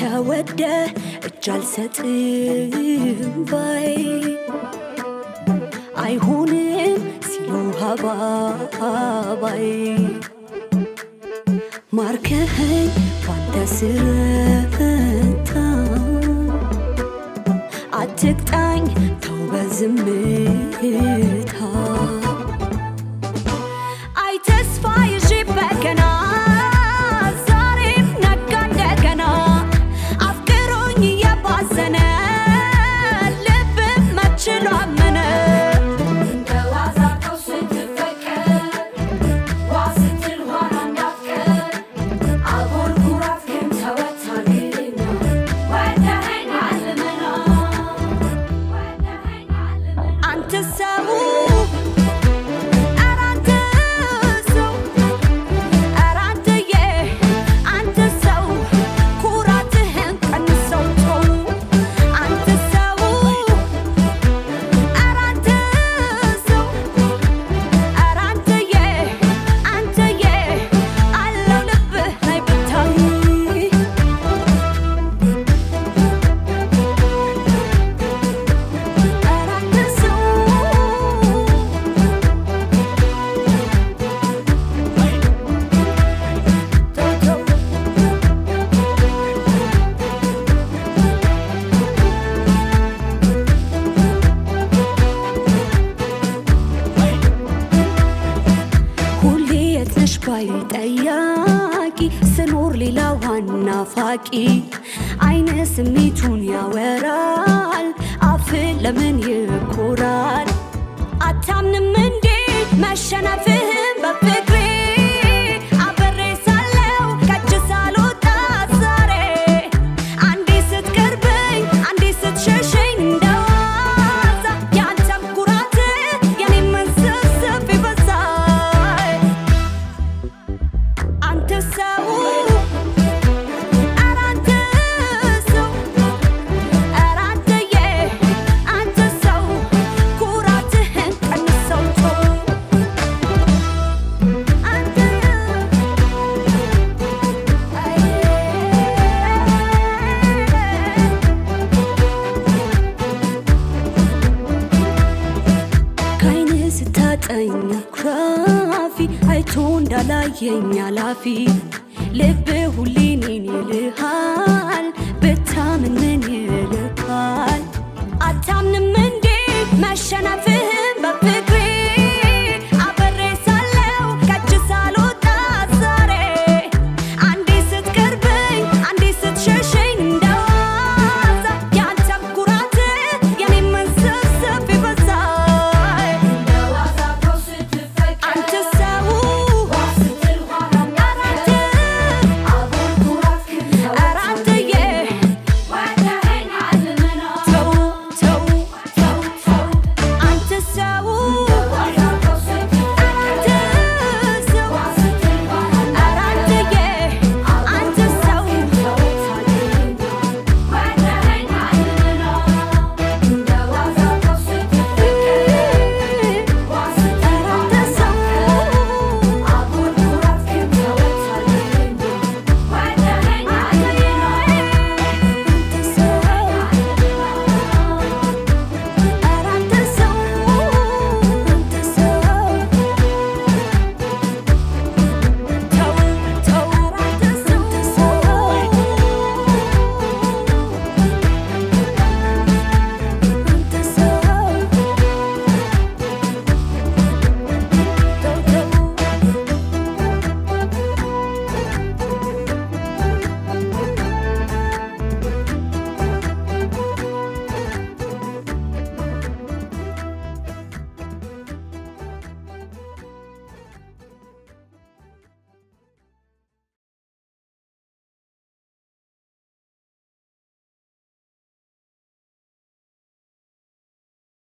ተወደ እጅ አልሰጥም ባይ አይሆንም ሲሉ ሀባባይ ማርከኸኝ ባንተ ስረታ አትቅጣኝ ተው በዝምታ አይ ተስፋ ይዤ በገና ዛሬም ነጋ እንደገና አፍቅሮኝ እየባዘነ ልብ መችሎ አመነ እንደዋዛቀው ስትፈቀር ዋ ስትል ኋላ እንዳትቀር አጉል ኩራትህን ተወታልና ወደኸኛል ልመና ወደኸኛል ልመና አንተ ሰው ኧረ አንተ ሰው ኧረ አንተዬ አንተ ሰው ኩራትህን ቀንሰው ተው አንተ ሰው ኧረ አንተ ሰው ኧረ አንተዬ አንተዬ አለው ልብህ ላይ ብታይ ኧረ አንተ ሰው ሁሌ የት ነሽ ባይ ጠያቂ ስኖር ሌላ ዋና ፋቂ አይነ ስሜቱን ያወራል አፍ ለምን ይኮራል አታምንም እንዴ መሸነፍህን በፍቅሬ አብሬ ሳለው ከእጅ ሳልወጣ ዛሬ አንዴ ስትቀርበኝ አንዴ ስትሸሸኝ እንደዋዛ ያንተም ኩራት የኔም መንሰብሰብ ይበዛል አንተ ሰው ኧረ አንተ ሰው ኧረ አንተዬ አንተ ሰው ኩራትህን ቀንሰው ተው አንተ ከዓይን ስታጠኝ ኩራፊ አይቶ እንዳላየኝ አላፊ ልብ ሁሌ እኔን ይልሃል ብታምን ምን ይልካል አታምንም እንዴ መሸነፍህን